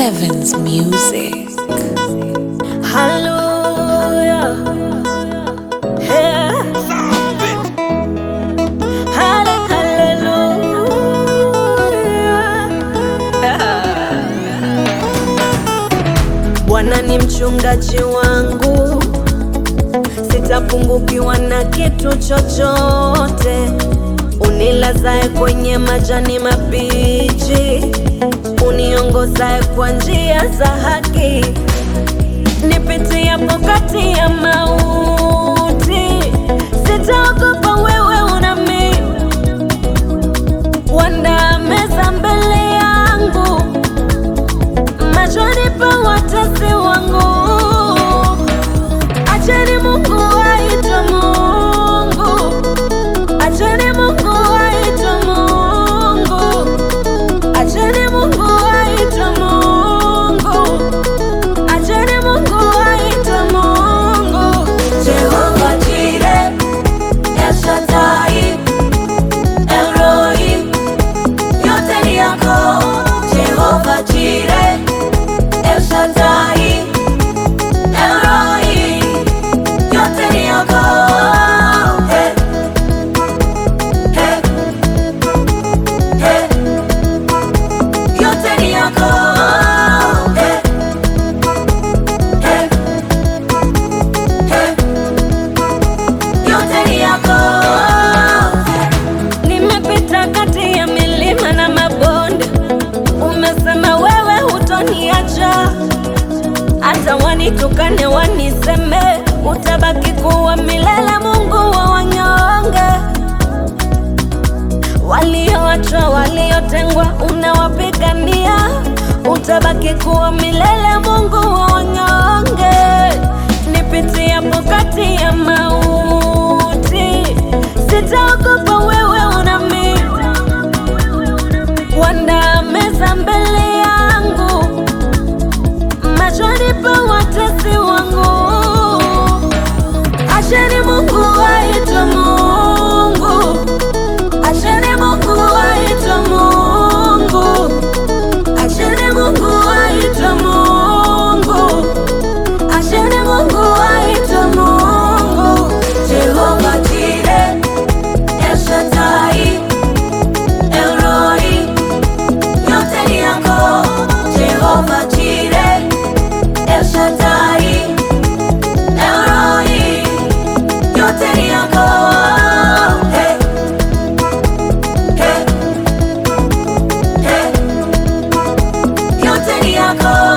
Evans Music. Hallelujah. Yeah. Halle- hallelujah. Bwana ni mchungaji wangu, sitapungukiwa na kitu chochote. Unilazae kwenye majani mabichi, uniongozae kwa njia za haki nipitiapo kati ya mauti, sitaogopa, wewe unami wanda meza mbele yangu machoni pa watesi wangu. Acheni Mungu aitwe Mungu, acheni Mungu aitwe Mungu, acheni Mungu aitwe Mungu. Acheni Mungu aitwe Mungu. Jehova Jireh, El Shaddai, El Roi, yote ni yako. Jehova Jireh, El Shaddai, El Roi, yote ni yako. Hey, hey, hey, yote ni yako. Hey, hey, hey, yote ni yako. Nimepita kati ya milima na mabonde, umesema wewe hutoniacha. Hata wanitukane waniseme, utabaki kuwa milele, Mungu wa wanyonge. Walioachwa, waliotengwa, unawapigania, utabaki kuwa milele, Mungu wa wanyonge. Nipitiapo kati ya mauti, sitaogopa, wewe unami wanda meza mbele yangu machoni pa watesi wangu. Acheni Mungu aitwe Mungu, acheni Mungu aitwe Mungu, acheni Mungu aitwe Mungu, acheni Mungu aitwe Mungu. Jehova Jireh, El Shaddai, El Roi, yote ni yako. Jehova Jireh, El Shaddai, El Roi, yote ni yako. Hey, hey, hey, yote ni yako.